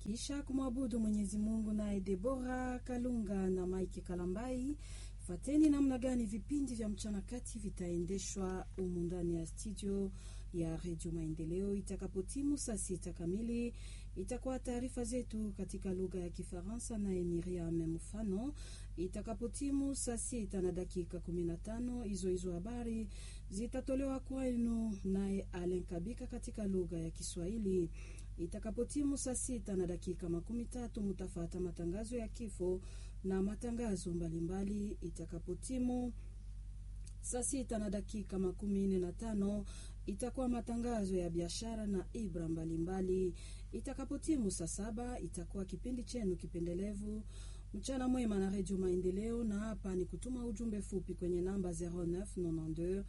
Kisha kumwabudu Mwenyezi Mungu naye Debora Kalunga na Mike Kalambai. Fateni namna gani vipindi vya mchana kati vitaendeshwa humu ndani ya studio ya Redio Maendeleo. Itakapotimu saa sita kamili, itakuwa taarifa zetu katika lugha ya Kifaransa naye Miriam Mfano. Itakapotimu saa sita na dakika kumi na tano, hizo hizo habari zitatolewa kwenu naye Alen Kabika katika lugha ya Kiswahili. Itakapotimu saa sita na dakika makumi tatu mutafata matangazo ya kifo na matangazo mbalimbali. Itakapotimu saa sita na dakika makumi nne na tano itakuwa matangazo ya biashara na ibra mbalimbali. Itakapotimu saa saba itakuwa kipindi chenu kipendelevu mchana mwema na redio Maendeleo, na hapa ni kutuma ujumbe fupi kwenye namba 0992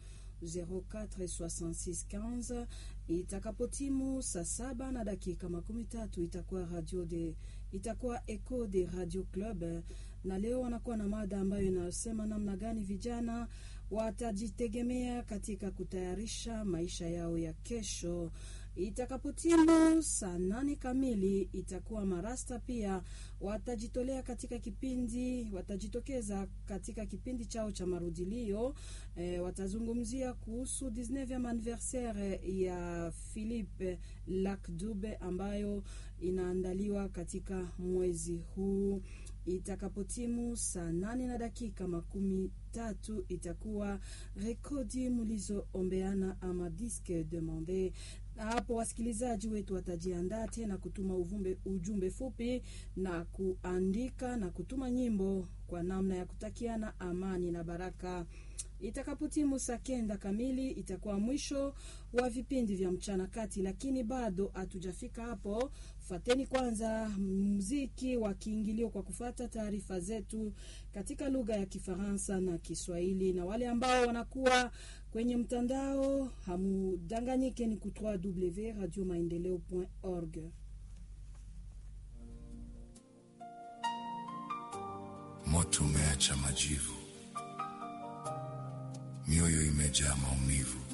046615 itakapotimu saa saba na dakika makumi tatu itakuwa radio de itakuwa Eco de Radio Club, na leo wanakuwa na mada ambayo inasema namna gani vijana watajitegemea katika kutayarisha maisha yao ya kesho. Itakapotimu saa nane kamili itakuwa marasta pia watajitolea katika kipindi, watajitokeza katika kipindi chao cha marudilio. E, watazungumzia kuhusu 19 anniversaire ya Philippe Lakdube ambayo inaandaliwa katika mwezi huu. Itakapotimu saa nane na dakika makumi tatu itakuwa rekodi mulizoombeana ama disque demande, na hapo wasikilizaji wetu watajiandaa tena kutuma uvumbe, ujumbe fupi na kuandika na kutuma nyimbo kwa namna ya kutakiana amani na baraka. Itakapotimu saa kenda kamili itakuwa mwisho wa vipindi vya mchana kati, lakini bado hatujafika hapo. Fuateni kwanza muziki wa kiingilio kwa kufata taarifa zetu katika lugha ya Kifaransa na Kiswahili, na wale ambao wanakuwa kwenye mtandao hamudanganyike, ni ku www.radiomaendeleo.org. Moto umeacha majivu, mioyo imejaa maumivu,